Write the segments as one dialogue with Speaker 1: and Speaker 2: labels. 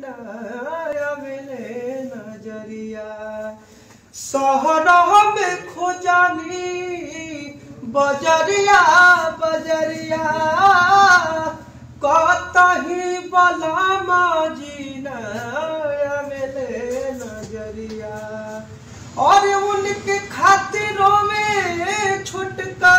Speaker 1: नया मिले नजरिया शहर में खोजानी बजरिया बजरिया कतही बलामा जी नया मिले नजरिया और उनके खातिरों में छुटका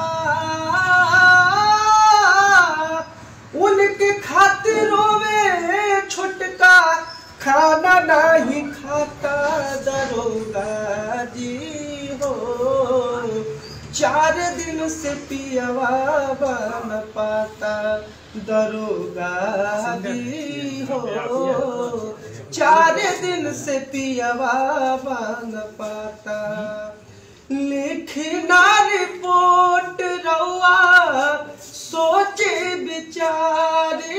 Speaker 1: उनके खातिरों में छुटका खाना नहीं खाता दरोगा जी हो चार दिन से पियवा बन पाता दरोगा जी हो चार दिन से पियवा बन पाता लिखना रिपोर्ट रउआ सोचे विचारे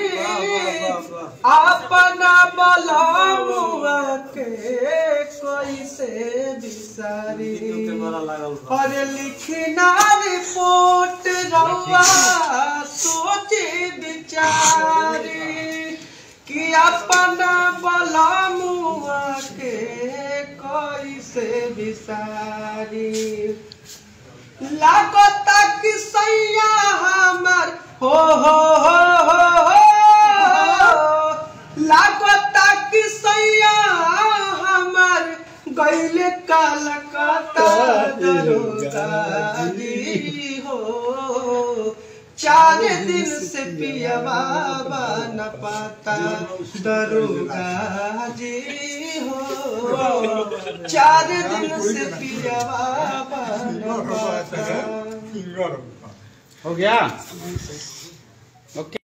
Speaker 1: अपना बलामुआ के कैसे बिसारी और लिखना रिपोर्ट रउआ सोचे विचारे कि अपना बलामुआ के कैसे बिसारी लागता कि सैया हमर हो हो हो हो हो लागता कि सैया हमर गैले कलकत्ता दरोगा जी हो चार दिन से पियवा न पाता दरोगा जी हो चार दिन से पियवा न पाता
Speaker 2: हो गया ओके